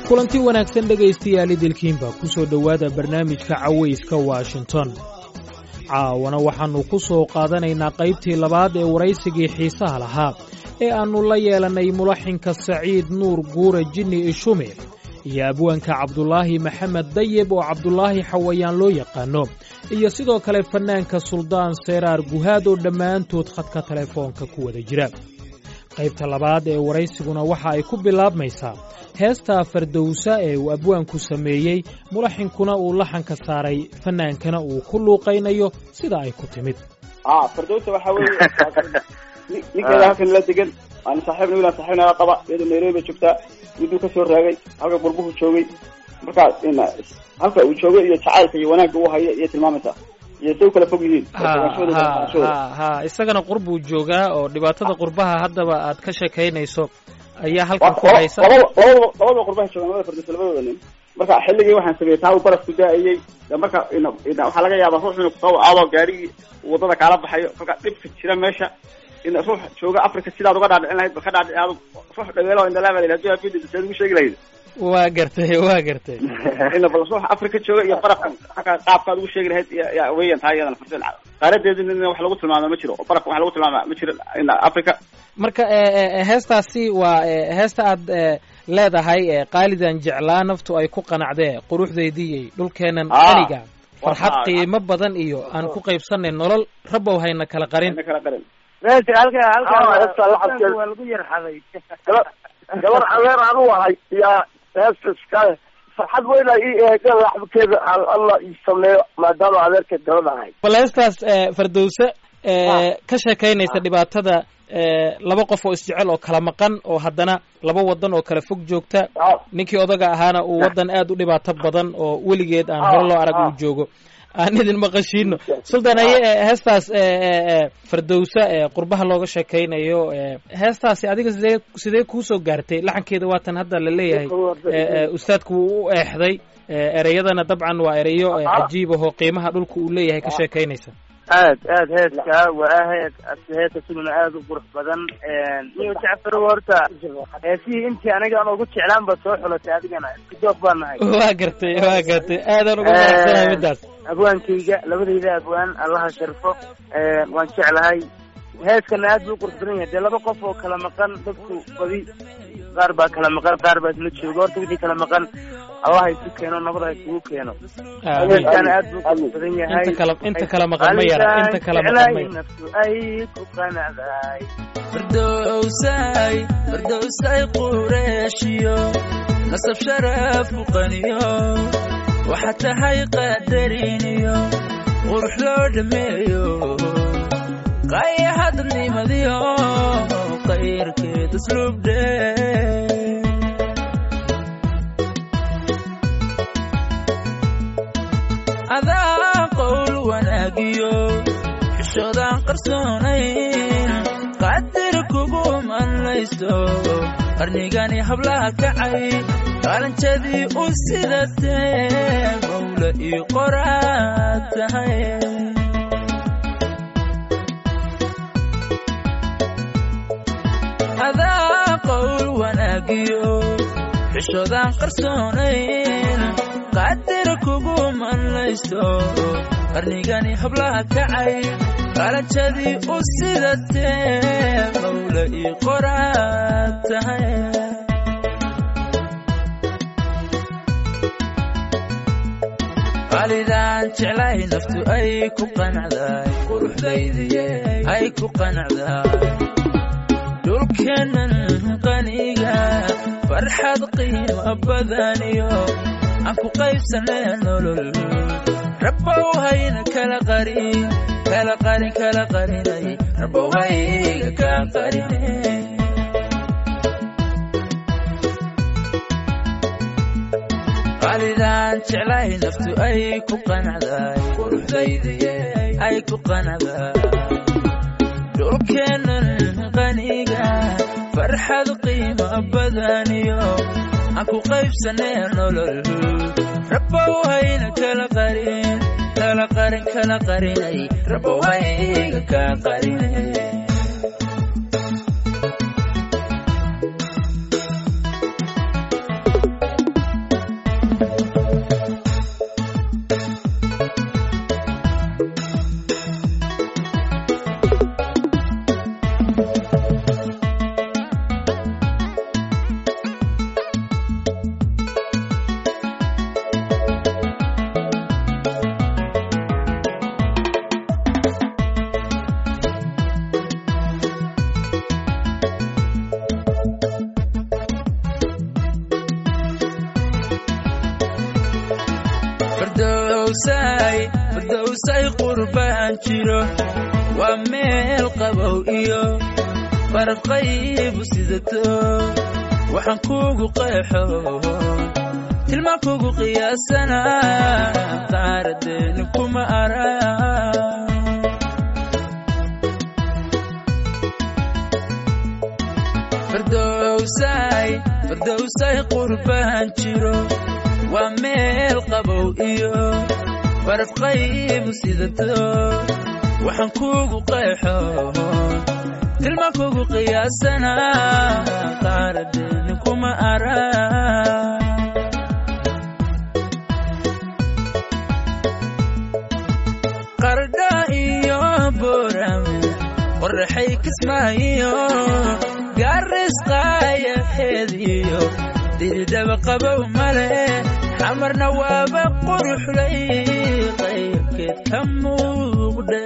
kulanti wanaagsan dhegaystayaal idilkiinba ku soo dhowaada barnaamijka cawayska washington caawana waxaannu ku soo qaadanaynaa qaybtii labaad ee waraysigii xiisaha lahaa ee aannu la yeelannay mulaxinka saciid nuur guure jinni ishume iyo abwaanka cabdulaahi maxamed dayeb oo cabdulaahi xawayaan loo yaqaano iyo sidoo kale fannaanka suldaan seeraar guhaad oo dhammaantood khadka telefoonka ku wada jira qaybta labaad ee waraysiguna waxa ay ku bilaabmaysaa heesta fardowsa ee uu abwaanku sameeyey mulaxinkuna uu laxanka saaray fannaankana uu ku luuqaynayo sida ay ku timid fardowsa waxa weeye ninkeeda halkan la degan aan saaxiibna wiilaan saaxiibna qaba iyadoo nairobi bay joogtaa miduu kasoo raagay halka burbuhu joogay marka halka uu joogay iyo jacaylka iyo wanaagga uu hayo iyo tilmaamaysa iyo say u kala fog yihiin ha ha isagana qurbuu joogaa oo dhibaatada qurbaha haddaba aad ka sheekaynayso ayaa halkan ku haysa labada labadaba labadaba qurbaha joogaan labada fardowsa labadooda nin marka xilligii waxaan sameeyey taa uu barafku daa'ayey marka waxaa laga yaabaa ruux inuu kusoo aado gaarigii wadada kaala baxayo kolka dhibka jira meesha in ruux jooga africa sidaad uga dhaadhicin lahayd ba ka dhaadhici aad ruux dhageelo indalaaba la haduu afidhi seed ugu sheegi lahayd waa gartay waa gartay ina bal ruux africa jooga iyo barafka aka qaabkaad ugu sheegi lahayd ya weyan tahay iyadana farsin qaaradeedina wax lagu tilmaama ma jiro oo barafka wax lagu tilmaama ma jiro ina africa marka heestaasi waa heesta aad leedahay qaalidan jeclaa naftu ay ku qanacdee quruxdeydii dhulkeenan qaniga farxad qiimo badan iyo aan ku qaybsanay nolol rabow hayna kala qarin kala qarin waa lagu yarxaday gabar adeer anu ahay yaa heesta iskale farxad weyna ii eega laxbkeeda alla ii sameeyo maadaama adeerkeed gabadh ahay bal heestaas fardowse ka sheekaynaysa dhibaatada laba qof oo isjecel oo kala maqan oo haddana laba wadan oo kala fog joogta ninkii odaga ahaana uu waddan aad u dhibaato badan oo weligeed aan hore loo arag uu joogo aan idin maqashiino sultan aye heestaas fardowsa qurbaha looga sheekaynayo heestaasi adiga sidee sidee kuusoo gaartay laxankeeda waatan hadda la leeyahay ustaadku wuu u eexday ereyadana dabcan waa ereyo cajiib ahoo qiimaha dhulka uu leeyahay ka sheekaynaysa aad aad heeska waa hees heesa sununa aada u qurux badan niyo jacfaro horta heesihii intii aniga aan ugu jeclaan ba soo xulatay adigana isku joog baan nahay waa gartay waa gartay aadaan ugu faraxsanahay middaas abwaankayga labadayda abwaan allaha sharfo waan jeclahay heeskana aad buu u qurux badan yahay dee laba qof oo kala maqan dadku badi qaar baa kala maqan qaar baa isla jooga horta wixii kala maqan allah isu keeno nabad ha isugu keeno heeskana aad buu qurux badan yahay inta kala inta kala maqan ma yara inta kala maqan ma yara naftu ay ku qanacdahay fardowsay fardowsay qureeshiyo nasab sharaf u qaniyo waxaad tahay qadariniyo qurux loo dhameeyo qayahadadnimadiyo qayrkeed usluubdhe adaa qowl wanaagiyo xishoodaan qarsoonayn qadir kugu manlayso qarnigani hablaha kacay qaalanjadii u sidatee mawla ii qoraad tahay adaa qowl wanaagiyo xishoodaan qarsoonayn qadir kugu manlayso qarnigani hablaha kacay qaalanjadii u sidatee mawla ii qoraad tahay qaalidaan jeclahay naftu ay ku qanacdaay quruxdaydiye ay ku qanacdaay dhulkeennan qaniga farxad qiimo badaniyo aan ku qaybsanay nolol rabbow hayna kala qarin kala qarin kala qarinay rabbow hayga ka qarine qaalidaan jeclahay naftu ay ku qanacdaay quruxdaydiye ay ku qanacdaay dhulkeennan qaniga farxad qiimo badaniyo aan ku qaybsanay nolol rabbow hayna kala qarin kala qarin kala qarinay rabbow hayga ka qarine fardowsay fardowsay qurbaan jiro waa meel qabow iyo farqaybu sidato waxaan kuugu qeexo tilmaan kugu qiyaasana qaaradeeni kuma ara fardowsay fardowsay qurbaan jiro waa meel qabow iyo farafqaybu sidato waxaan kuugu qeexo tilmaan kugu qiyaasana qaaradeeni kuma ara qardha iyo boorame qorraxay kismaayo gaarisqaayaheediyo diridhaba qabow male xamarna waaba quruxlay qaybkeed ka muuqdhe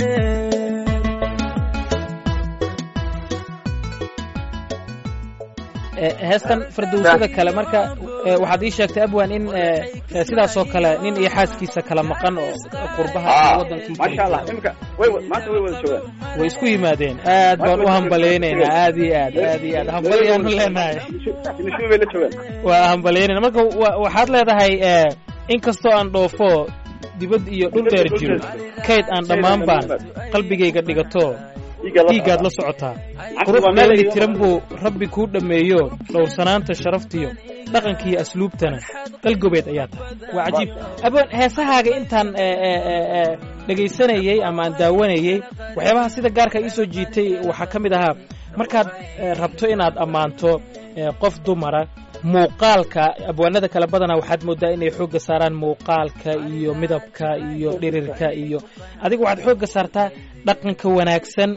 heestan fardowsada kale marka waxaad ii sheegtay abwan in sidaasoo kale nin iyo xaaskiisa kala maqan oo qurbaha wadankii maasha allah imika way maanta way wada joogaan way isku yimaadeen aad baan u hambalaynaynaa aad iyo aad aad iyo aad hambalyaanu leenahay nishubi bay la joogaan waa hambalyaynayna marka waxaad leedahay inkastoo aan dhoofo dibad iyo dhul dheer jiro kayd aan dhammaan baan qalbigayga dhigato dhiiggaad la socotaa qurux dheeli tiran buu rabbi kuu dhammeeyo dhowrsanaanta sharaftiyo dhaqankiiyo asluubtana qalgobeed ayaa tahay waa cajiib aboon heesahaaga intaan dhegaysanayey ama aan daawanayey waxyaabaha sida gaarka ii soo jiitay waxaa ka mid ahaa markaad rabto inaad ammaanto qof dumara muuqaalka abwaanada kale badanaa waxaad mooddaa inay xoogga saaraan muuqaalka iyo midabka iyo dhirirka iyo adiga waxaad xoogga saartaa dhaqanka wanaagsan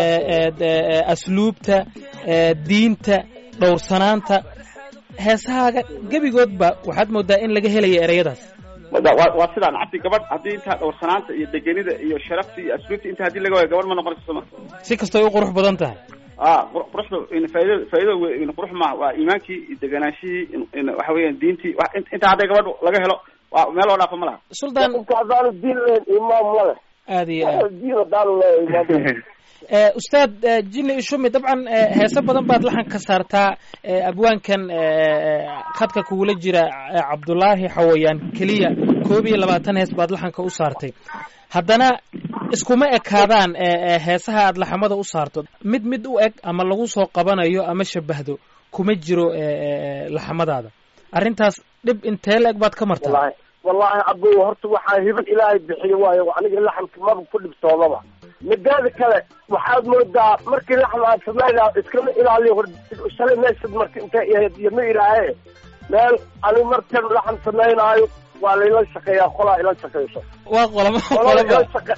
asluubta diinta dhowrsanaanta heesahaaga gebigoodba waxaad mooddaa in laga helaya ereyadaas waa sidaan cabdi gabadh haddii intaa dhowrsanaanta iyo degenida iyo sharafta iyo asluubta inta haddii laga waayo gabadh ma noqonayso soma si kastoo u qurux badan tahay a quruxda faaido faaido qurux ma waa iimaankii iyo deganaanshihii waxa weeyaan diintii intaa hadday gabadh laga helo waa meel oo dhaafa ma laha suldaan haddaanu diin lahayn imaam ma leh aad iyo aad diin haddaanu leeyahay imaam ustaad jini ishumi dabcan heese badan baad laxan ka saartaa abwaankan khadka kugula jira cabdulaahi xawayaan keliya koob iyo labaatan hees baad laxanka u saartay haddana iskuma ekaadaan heesaha aad laxamada u saarto mid mid u eg ama lagu soo qabanayo ama shabahdo kuma jiro laxamadaada arrintaas dhib intee la eg baad ka martaa wallahi wallahi abo horta waxaa hiban ilaahay bixiyo waayo aniga laxamka maba ku dhibtoodaba midaada kale waxaad moodaa markii laxam aad sameynaa iskama ilaaliyo hor shalay meeshad marka intay ahayd iyo ma ilaahe meel ani markan laxam sameynaayo waa layla shaqeeyaa qolaa ila shaqeyso waa qolama qolaa ila qolaba shaqa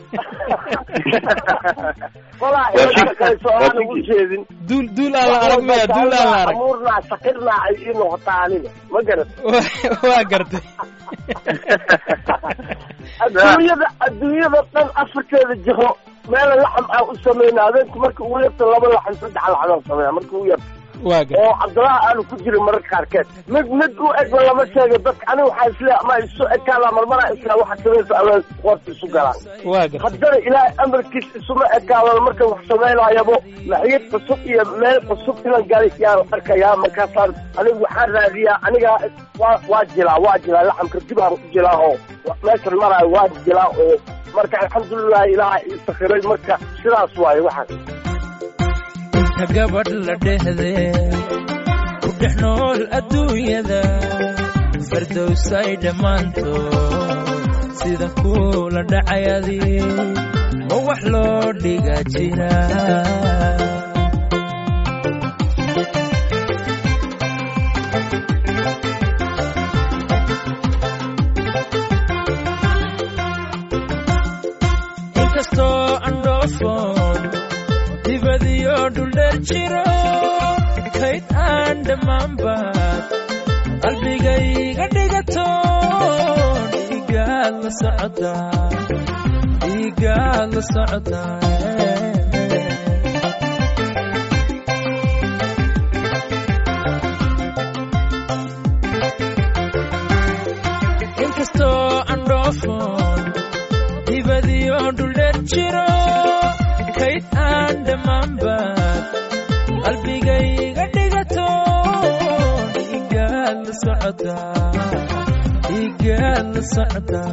qolaa ila shaqeyso aan ugu jeedin duul duul aan la arag maya duul aan la arag amuurnaa shaqirnaa ay ii noqotaa aniga ma garat waa gartay adduunyada adduunyada dhan afarkeeda jiro meela laxam aan u sameyna habeenku marka ugu yarta laba laxam saddex laxam sameeya marka ugu yarta waa gartay oo cabdulaha aanu ku jirin mararka qaarkeed mid mid u egba lama sheego dadka aniga waxaa isle ama isu ekaada marmaraa isla waxa sameysa aween qoorta isu galaan waa gartay haddana ilaahay amarkiis isuma ekaadan marka wax sameynayabo maxyad cusub iyo meel cusub ilan gali yaan arkayaa markaasaan anigu waxaan raadiyaa anigaa waa waa jilaa waa jilaa laxamka dib aan ku jilaa oo meeshan maraayo waa jilaa oo marka alxamdulilah ilaaha ii sakhiray marka sidaas waaye waxaan inta gabadh la dhehde ku dhex nool adduunyada fardowsay dhammaantood sida kuula dhacay adi ma wax loo dhiga jira inkastoo aan dhoofoon dibadiyo dhuldheer jiro kayd aan dhammaanbaad qalbigayga dhigato dhiigaad la socotaa dhiigaad la socotaa inkastoo aan dhoofoon jiro kayd aan dhammaanbaad qalbigayga dhigato dhiigaad la socotaa dhiigaad la socotaa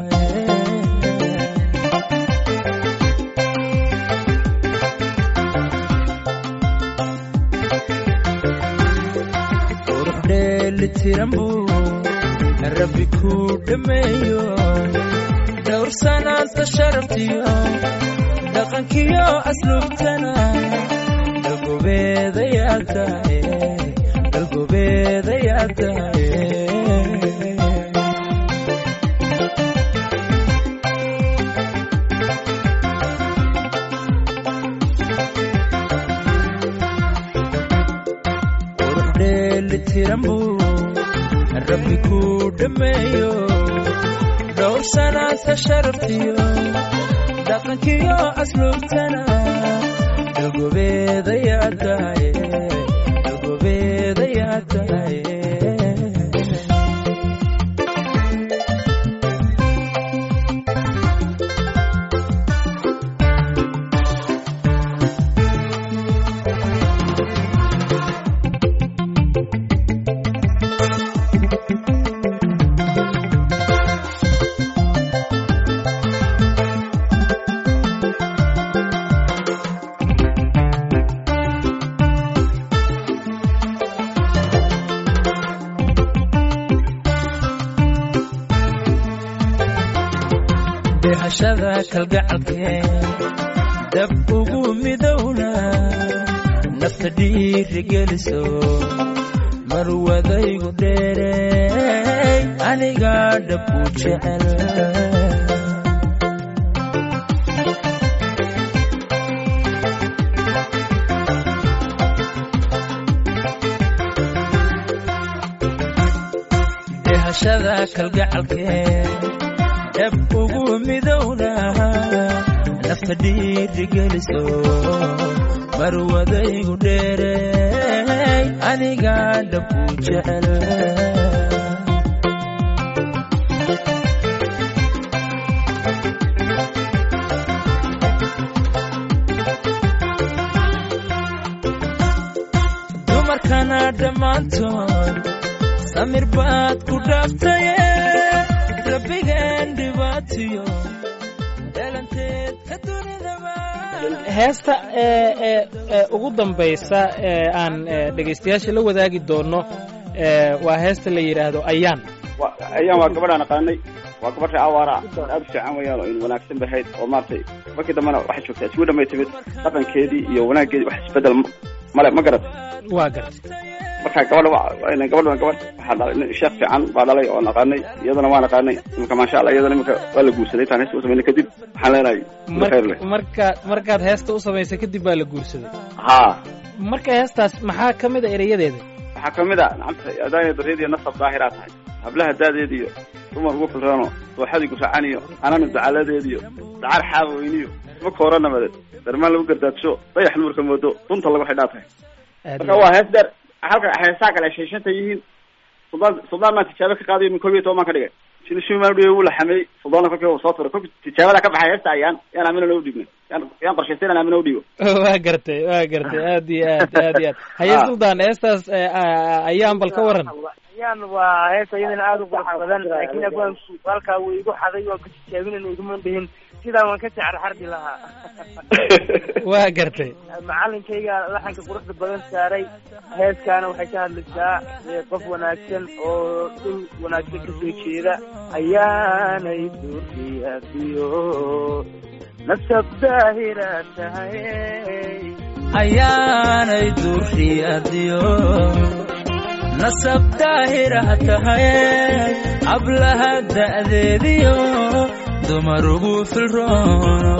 qurux dheelitiran buu rabbi ku dhammeeyo dhowrsanaanta sharaftiyo dhaqankiyo asluubtana dalgobeedayaa tahay dalgobeedayaa tahay qurux dheelitiran buu rabbi ku dhammeeyo dhowrsanaanta sharaftiyo dhaqankiyo asluubtana dalgobeedayaa tahay dalgobeedayaa tahay dehashada kalgacalkeen dab ugu midowna nafta dhiiri geliso marwadaygu dheerey anigaa dhab u jecel dehashada kalgacalkeen dhab ugu midowna nafta dhiiri geliso marwadaygu dheerey anigaa dhab u jecel dumarkana dhammaantood samir baad ku dhaaftaye rabbigan dhibaatiyo dhalanteed ka dunidaba heesta ee ee ee ugu dambaysa ee aan ee, dhegaystayaasha la wadaagi doono ee, waa heesta la yidhaahdo ayaan wa ayaan waa gabadhaan aqaanay waa gabadha awaara aad u fiican weeyaan oo in wanaagsan bahayd oo maaragtay markii dambena waxay joogtaa isgu dhamay timid dhaqankeedii iyo wanaaggeedii wax isbedel ma- male ma garat waa gartay marka gabadha wa- gabadha gabadh waxaa dhalay nin sheekh fiican baa dhalay oo naqaanay iyadana waa naqaanay imika maasha allah iyadana imika waa la guursaday taan heesta u samaynay kadib waxaan leenahay Mar- khayr leh markaad markaad heesta u samaysay kadib baa la guursaday ha marka heestaas maxaa ka mid a erayadeeda waxaa kamid a nacamta adaaya bareediyo nasab daahiraa tahay hablaha daadeediyo dumar ugu filrano dooxadii gusacaniyo ananu dacaladeediyo dacar xaaba weyniyo isma koora nabadeed darmaan lagu gardaadsho dayax nuurka moodo dunta lagu xidhaa tahay Aad marka waa hees dheer halka heesaa kale ay sheeshanta yihiin suldaan suldaan maa tijaabo ka qaadayo min koob iyo toban baan ka dhigay sida shumaan udhigay wuu la xameeyey suldaana kolkii uu soo turay kolkii tijaabada ka baxay heesta ayaan yaan aamina loo dhiibnay yaan yaan qorshaystay inaan aamina udhiibo waa gartay waa gartay aad iyo aad aad iyo aad haye Ah. suldaan heestaas ee, a- ayaan bal ka waran ayaan waa heesa iyadana aada u qurux badan laakiin abwaanku halkaa wuu igu xaday waan ku tijaabinayna iguma dhihin sidaan waan ka jecel xardi lahaa waa gartay macalinkayga laxanka quruxda badan saaray heeskaana waxay ka hadlaysaa ee, qof wanaagsan oo dhul wanaagsan kasoo jeeda ayaanay duurdiyaadiyo nasab daahira tahay ayaanay durriyadiyo nasab daahirah tahay hablaha da'deediyo dumar ugu filroono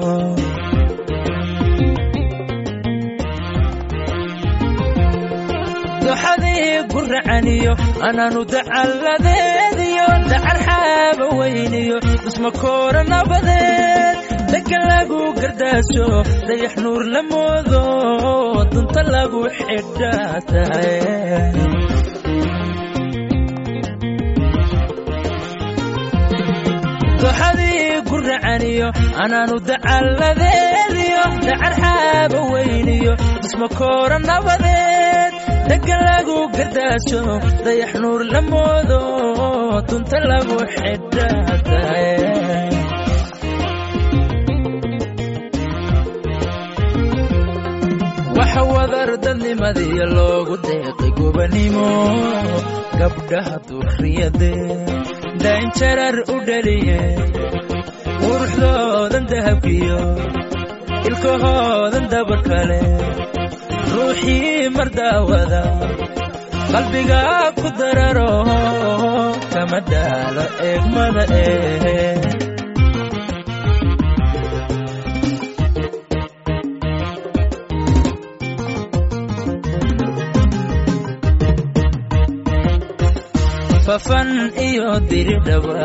duxadii guracaniyo anaanu dacalladeediyo dacar xaaba weyniyo isma koora nabadeed degan lagu gardaasho dayax nuur la moodo dunta lagu xidhaa tahay duxadii guracaniyo anaanu dacalladeediyo dacar xaaba weyniyo dhismo koora nabadeed deggan lagu gardaasho dayax nuur la moodo dunta lagu xidhaatae waxa wadar dadnimadiya loogu deeqay gobanimo gabdhaha durriyade daynjarar u dhaliye quruxdoodan dahabkiyo ilkahoodan dabar kale ruuxii mar daawada qalbiga ku dararo kama daalo eegmada ee fafan iyo diridhaba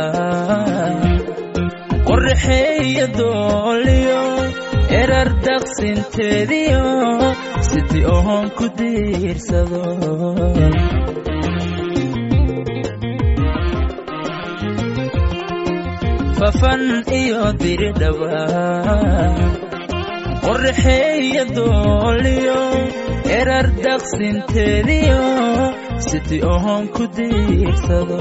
qorraxeeya dooliyo erar daqsinteediyo sidii oon ku diirsado fafan iyo diridhaba qorraxeeya dooliyo erar daqsinteediyo sidii oon ku diirsado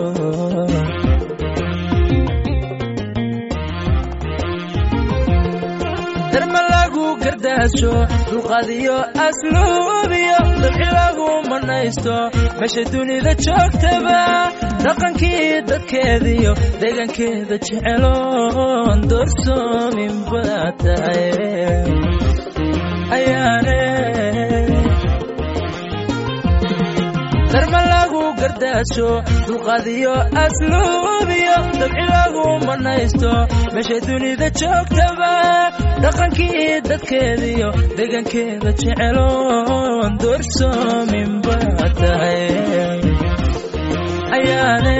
darma lagu gardaasho dulqadiyo asluubiyo dabci lagu manaysto meesha dunida joogtaba dhaqankii dadkeediyo deegaankeeda jeceloon doorsoomin baa tahay ayaane darma lagu gardaasho dulqadiyo asluubiyo dabci lagu manaysto meesha dunida joogtaba dhaqankii dadkeediyo deegaankeeda jeceloon doorsoomin baa tahay ayaane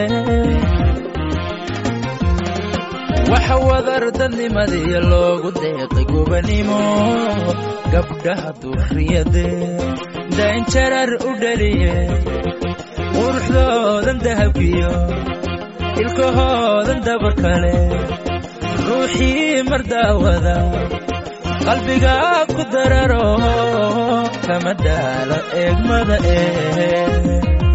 waxa wadar dadnimadiya loogu deeqay gobanimo gabdhaha durriyade daynjarar u dhaliye quruxdoodan dahabkiyo ilkahoodan dabar kale ruuxii mar daawada qalbiga ku dararo kama daalo eegmada ee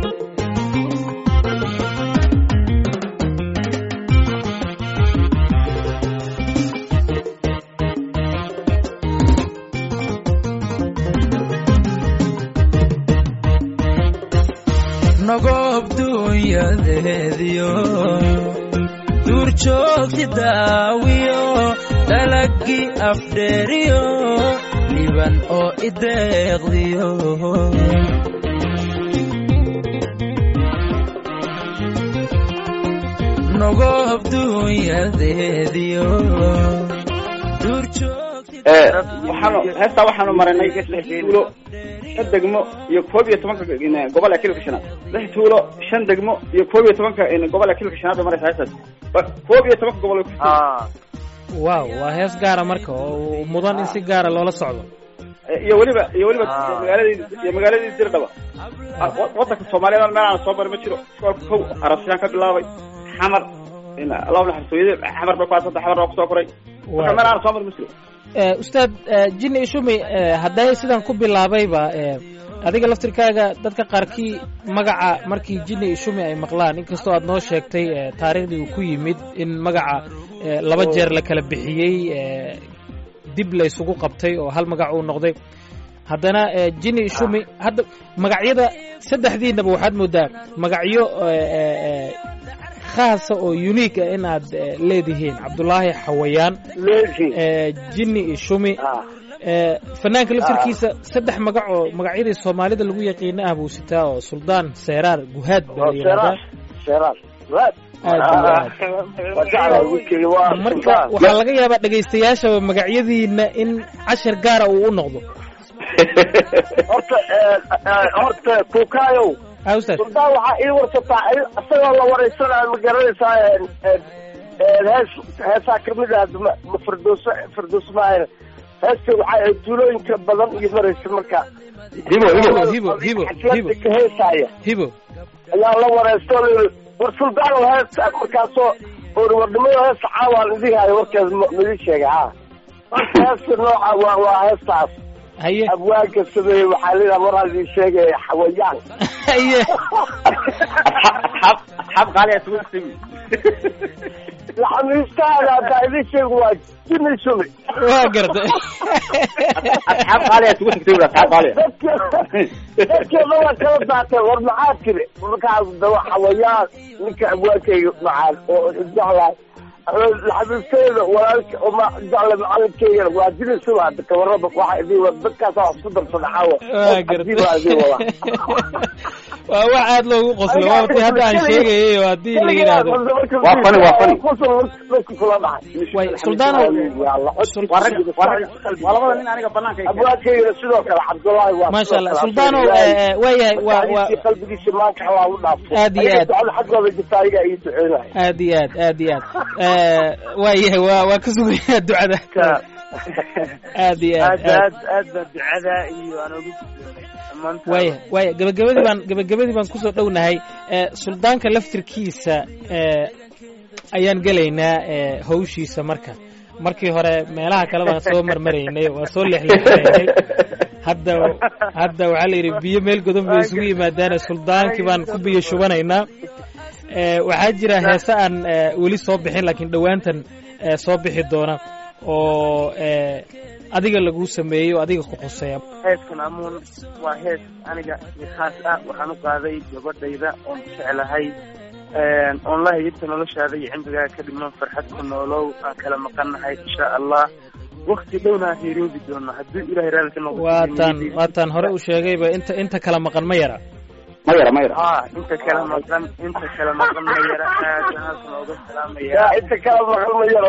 nogob dunyadeediyo duur joogti daawiyo dalagii afdheeriyo dhiban oo ideeqdiyo nogob dunyadeediyo duur joogti waxaanu heestaa waxaanu marinay lix tuulo shan degmo iyo koob iyo tobanka gobol ee kilka shanaad lix tuulo shan degmo iyo koob iyo tobanka gobol ee kilka shanaad bay maraysa heestaas koob iyo tobanka gobol ay ku waaw waa hees gaara marka oo mudan in si gaara loola socdo iyo weliba iyo weliba magaaladii iyo magaaladii dirdhaba wadanka soomaaliyeed meel aan soo marin ma jiro iskoolka kow arabsiyaan ka bilaabay xamar allahu naxariis xamar bay ku aasanta xamar baa kusoo koray marka meel aan soo marin ma jiro ustaad jini ishumi hadday sidan ku bilaabayba adiga laftirkaaga dadka qaarkii magaca markii jini ishumi ay maqlaan inkastoo aad noo sheegtay taariikhdii uu ku yimid in magaca laba jeer la kala bixiyey dib la isugu qabtay oo hal magac uu noqday haddana jini ishumi hadda magacyada saddexdiinaba waxaad moodaa magacyo khaasa oo unique ah in aad leedihiin cabdulaahi xawayaan jini ishumi fanaanka laftirkiisa saddex magac oo magacyadii soomaalida lagu yaqiina ah buu sitaa oo suldaan seeraar guhaad baa la yidhahdaa marka waxaa laga yaabaa dhegaystayaashaba magacyadiina in cashar gaara uu u noqdo horta horta kuukaayow ustaad suldaan waxaa ii warsataa isagoo la waraysanaayo ma garanaysaa hees heesaa kamid ah ma firdooso firdooso maahan heesta waxaa ahayd tuulooyinka badan iyo maraysa marka hibo hibo hibo hibo hibo xaflada ka heesaaya hibo ayaa la waraysto war suldaan hees markaasoo warnimada heesta caawaan idigahayo warkeed midi sheegay ha horta heesta nooca waa waa heestaas haye abwaanka sameeyey waxaa layidhaha mar hadii sheegaya xawayaan haye asxaab asxaab qaaliya isugu timi laxamiistaada haddaa idin sheego waa jini sumi waa gartay asxaab qaaliya isugu tagtay buri asxaab qaaliya dadkeeda waa kala daatay war maxaa tiri markaas daba xawayaan ninka abwaankayga macaan oo jeclahay laxamiisteeda walaalka oma jecla macalinkeyga waa jini sumi hadda kawaraba waxa idin wada dadkaas waa isku darsada xawa waa gartay waa wax aad loogu qoslo waa ti hadda aan sheegayay oo haddii la yidhaahdo Waa funny, waa funny. kula dhacay way suldaano waa rag waa rag waa labada nin aniga banaanka ay abwaadkeygana sidoo kale cabdullaahi waa maasha allah suldaano waayahay waa waa qalbigiisa maanka waa u dhaafo Aad iyo aad. ducada xaggooda jirta ayaga ii duceynaya aad iyo aad aad iyo aad waayahay waa waa ka sugayaa ducada aad iyo aad aad aad aad aad baa ducada iyo aan ugu gudboonay dhammaantaan waaya waaya gabagabadii baan gabagabadii baan kusoo dhownahay ee suldaanka laftirkiisa ee ayaan gelaynaa ee hawshiisa marka markii hore meelaha kale baan soo marmaraynay waa soo leexleexinaynay hadda hadda waxaa la yidhi biyo meel godan bay isugu yimaadaane suldaankii baan ku biyo shubanaynaa ee waxaa jira heese aan ee, weli soo bixin laakiin dhowaantan ee, soo bixi doona oo ee, adiga lagu sameeyo adiga ku quseeya heeskan amuun waa hees aniga si khaas ah waxaan u qaaday gabadhayda oon jeclahay oon la hayirta noloshaada iyo cimrigaa ka dhiman farxad ku noolow aan kala maqannahay insha allah wakti dhowna aan heeroobi doono hadduu ilahay raali ka noqdo waataan waataan hore u sheegayba inta inta kala maqan ma yara ma yara ma yara ah inta kala maqan inta kala maqan ma yara aad baan halkan ooga salaamaya yaa inta kala maqal ma yaro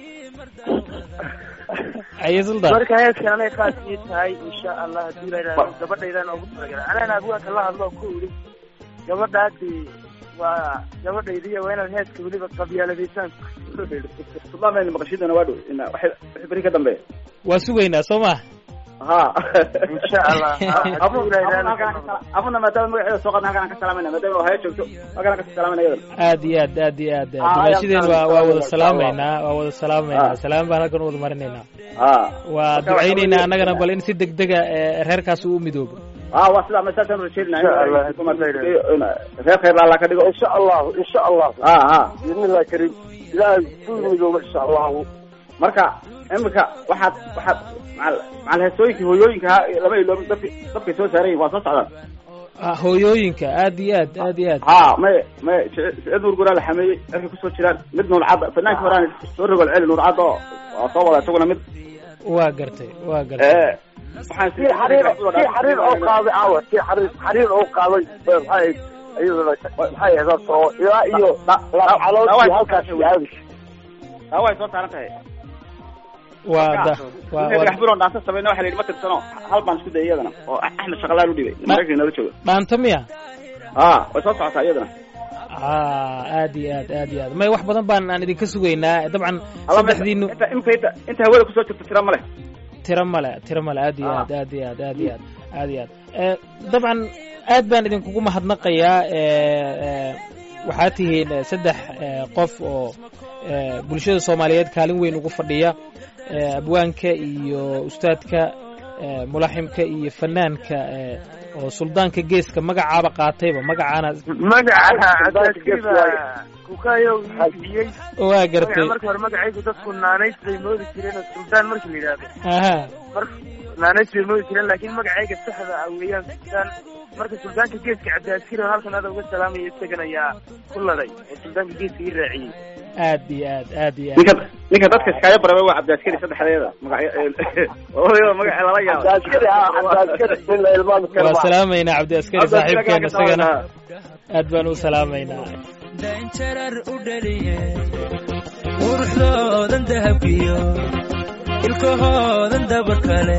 aye suldaan marka heeskan anay khaas ii tahay insha allah hadduu ilahay raali gabadhaydaan oogu talagalay anana abwaanka la hadlo oo ku idhi gabadhaasi waa gabadhaydiiya waa inaad heeska weliba qabyaaladaysaan sultaan bayna maqashidana waa dhow ina waxay wixii beri ka dambeeya waa sugaynaa soo ma ha insha allah hadduu ilahay raali ka noqdo abuna maadaama magaceeda soo qadna halkan aan ka salaamayna maadaama haya joogto halkan aan ka salaamayna iyadana aad iyo aad aad iyo aad Ah, dumaashideen waa waa wada insha salaamaynaa waa wada salaamaynaa Ah. salaam baan halkan u wada marinaynaa ha waa Marka ducaynaynaa waxa annagana bal in si degdega ee, reerkaas uu midoobo ha waa sidaa masaasaan rajeelina Insha Allah. reer khayr alla ka dhigo insha allahu insha allahu ha ha biidnillahi kariim ilaahay ku midooba insha allahu marka imika waxaad waxaad macal macal heesooyinkii hooyooyinka ha lama iloobin dadki dadkay soo saaran yihin waa soo socdaan Ah, hooyooyinka aad iyo aad aad iyo aad ha may may siciid nuur guraa la xameeyey erkay kusoo jiraan mid nuurcadda fanaankii horaan soo rogol celi nuurcadda oo waa soo wada isaguna mid waa gartay waa gartay ee waxaan si xariir si xariir oo qaaday caawa si xariir xariir oo qaaday maxay ahayd iyaduna maxay ahayd oo ilaa iyo labcalood halkaas aadi taa way soo saaran tahay waa da waa Ninka waa dhagax buron dhaansa samayna waxa la yidhi ma tirsano hal baan isku dayay iyadana oo axmed shaqalaal u dhibay maraykanka nala jooga dhaanta miya ha way soo socotaa iyadana ah aad iyo aad aad iyo aad may wax badan baan aan idinka sugaynaa dabcan Alla ma- saddexdiinu inta imika inta inta hawada kusoo jirta tira ma leh tiro male tiro male aad iyo Ah. aad aad iyo aad aad iyo aad aad iyo aad Eh, dabcan aad baan idinkugu mahadnaqayaa eh, eh, waxaad tihiin eh, saddex eh, qof oo eh, bulshada soomaaliyeed kaalin weyn ugu fadhiya eh, abwaanka iyo ustaadka eh, mulaximka iyo fanaanka eh, oo suldaanka geeska magacaaba qaatayba magacaana magaca cadaadkiiba kukayow ii bixiyey waa magaca gartay marka hore magacaygu dadku naanays bay moodi jireen oo suldaan markii la yidhaahdo aha marka naanays bay moodi jireen laakiin magacayga saxda ah weeyaan suldaan marka suldaanka geeska cabdiaskir oo halkan ada uga salaamaya isagan ayaa ku laday oo suldaanka geeska ii raaciyey aad iyo aad aad iyo aad ninka ninka dadka iskaaga baraba waa cabdiaskari saddexdeeda magacyo magaca lala yaaba cabdaaskari ah cabdaaskari nin la ilmaami karo waa ma salaamaynaa cabdiaskari saaxiibkeena isagana aad baan u salaamaynaa daynjarar u dhaliye quruxdoodan dahabkiyo ilkahoodan dabar kale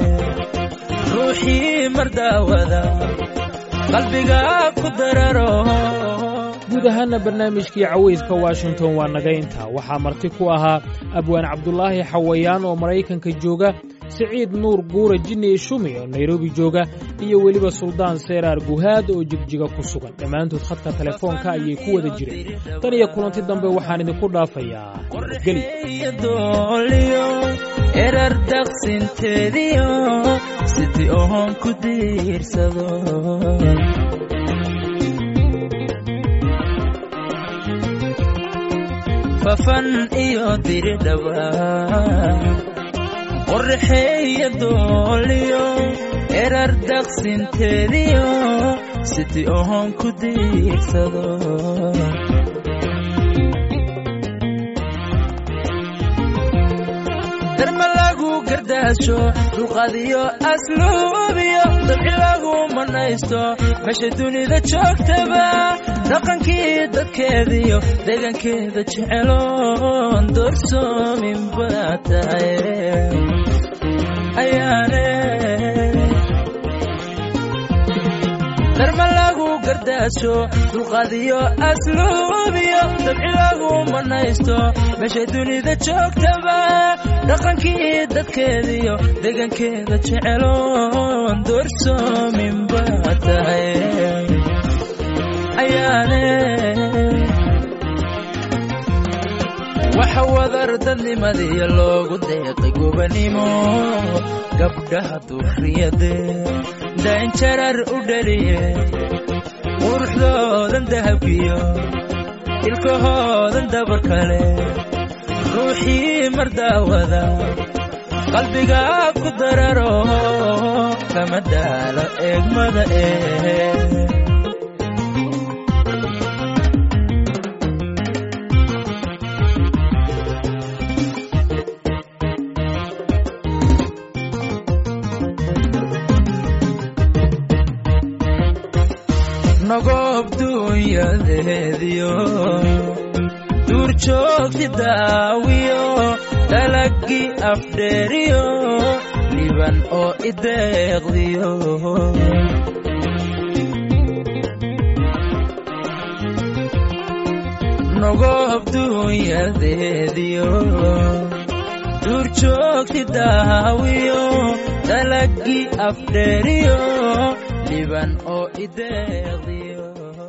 ruuxii mar daawada qalbiga ku dararo guud ahaana barnaamijkii cawayska washington waa naga intaa waxaa marti ku ahaa abwaan cabdulaahi xawayaan oo maraykanka jooga siciid nuur guura jinni shumi oo nairobi jooga iyo weliba suldaan seeraar guhaad oo jigjiga ku sugan dhammaantood khadka telefoonka ayay ku wada jireen tan iyo kulanti dambe waxaan idinku dhaafayaa dooliyo erar daqsinteediyo sidii oon ku diirsado fafan iyo diridhaba qorraxeeya dooliyo erar daqsinteediyo sidii oon ku diirsado darma lagu gardaasho dulqadiyo asluubiyo dabci lagu manaysto meesha dunida joogtaba dhaqankii dadkeediyo deegaankeeda jeceloon doorsoomin baa tahay ayaane darma lagu gardaasho dulqadiyo asluubiyo dabci lagu manaysto meesha dunida joogtaba dhaqankii dadkeediyo deegaankeeda jeceloon doorsoomin baa tahay ayaane waxa wadar dadnimadiyo loogu deeqay gobanimo gabdhaha durriyade daanjarar u dhaliye quruxdoodan dahabkiyo ilkahoodan dabar kale ruuxii mar daawada qalbiga ku dararo kama daalo eegmada ee nogob dunyadeediyo duur joogti daawiyo dalagii afdheeriyo liban oo ideeqdiyo nogob dunyadeediyo duur joogti daawiyo dalagii afdheeriyo liban oo ideeqdiyo